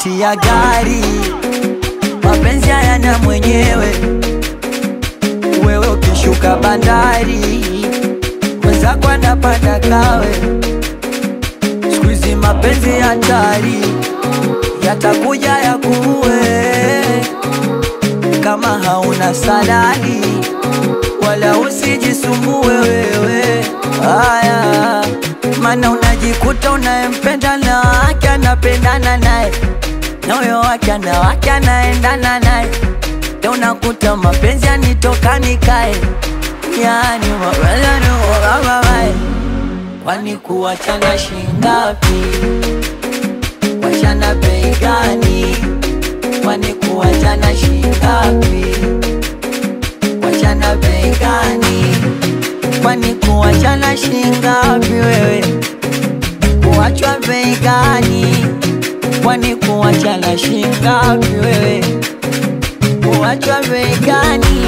tiketi ya gari, mapenzi hayana mwenyewe. Wewe ukishuka bandari, mwenzako anapanda kawe. Siku hizi mapenzi hatari, yatakuja yakuue kama hauna salari, wala usijisumbue wewe. Haya, maana unajikuta unayempenda na wake anapendana naye na huyo wake ana wake anaendana naye, ndio unakuta mapenzi yanitoka nikae, yani mapenzi yanitoka Kwani kuwachana shingapi? Wachana bei gani? Kwani kuwachana shingapi? Wachana bei gani? Kwani kuwachana shingapi wewe? Kuwachwa bei gani? Kwani kuwachana shingapi wewe? Kuwachwa bei gani?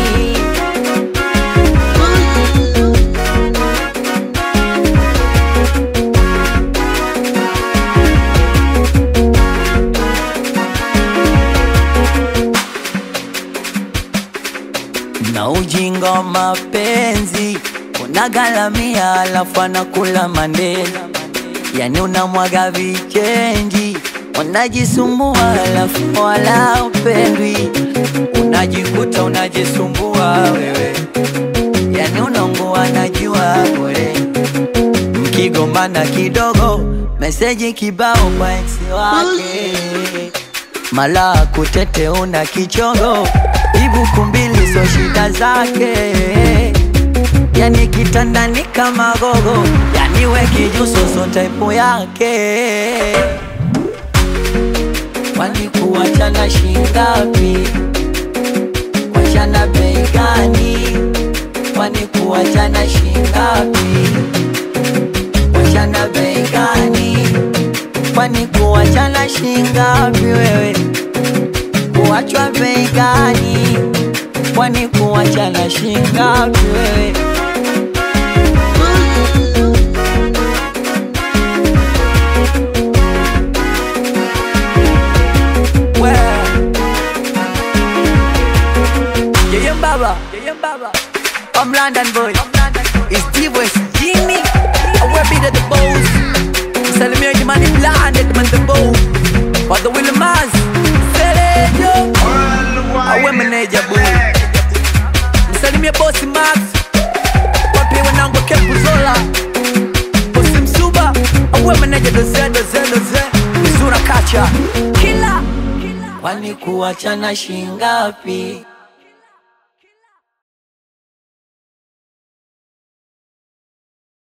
na ujinga wa mapenzi unagalamia, alafu anakula mandela, yani unamwaga vichenji, unajisumbua alafu wala upendwi, unajikuta unajisumbua wewe, yani unaungua najua bure, mkigombana kidogo, meseji kibao kwa ex wake mala kutete una kichongo ibuku mbili so shida zake yani kitandani kama gogo yani we kijuso so type yake kwani kuwachana shingapi wachana bei gani kwani kuwachana shingapi wachana bei gani kwani kuwachana shingapi wewe kuwachwa bei gani kwani kuwachana shingapi wewe We. Yeye Mbaba, Yeye Mbaba. I'm London boy. It's D-West Jimmy. I wear beat at the bows. Salimia Jimani blinded man the bow. But the Willie Maz. Selejo. Awe meneja boy. Msalimia bosi Max. Wapi wanangu Kepuzola. Bosi Msuba. Awe meneja doze doze doze. Mizura kacha. Kila. Kwani kuwachana shingapi?